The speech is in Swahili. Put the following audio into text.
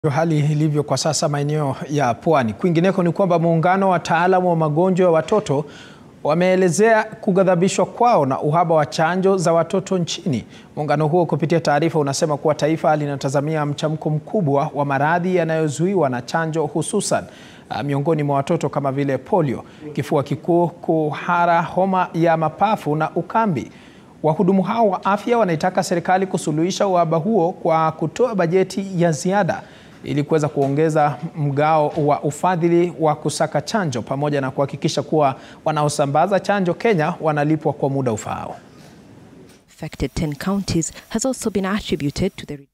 Hali ilivyo kwa sasa maeneo ya Pwani. Kwingineko ni kwamba muungano wa wataalamu wa magonjwa ya watoto wameelezea kughadhabishwa kwao na uhaba wa chanjo za watoto nchini. Muungano huo kupitia taarifa unasema kuwa taifa linatazamia mchamko mkubwa wa maradhi yanayozuiwa na chanjo hususan uh, miongoni mwa watoto kama vile polio, kifua kikuu, kuhara, homa ya mapafu na ukambi. Wahudumu hao wa afya wanaitaka serikali kusuluhisha uhaba huo kwa kutoa bajeti ya ziada ili kuweza kuongeza mgao wa ufadhili wa kusaka chanjo pamoja na kuhakikisha kuwa wanaosambaza chanjo Kenya wanalipwa kwa muda ufaao. Affected 10 counties has also been attributed to the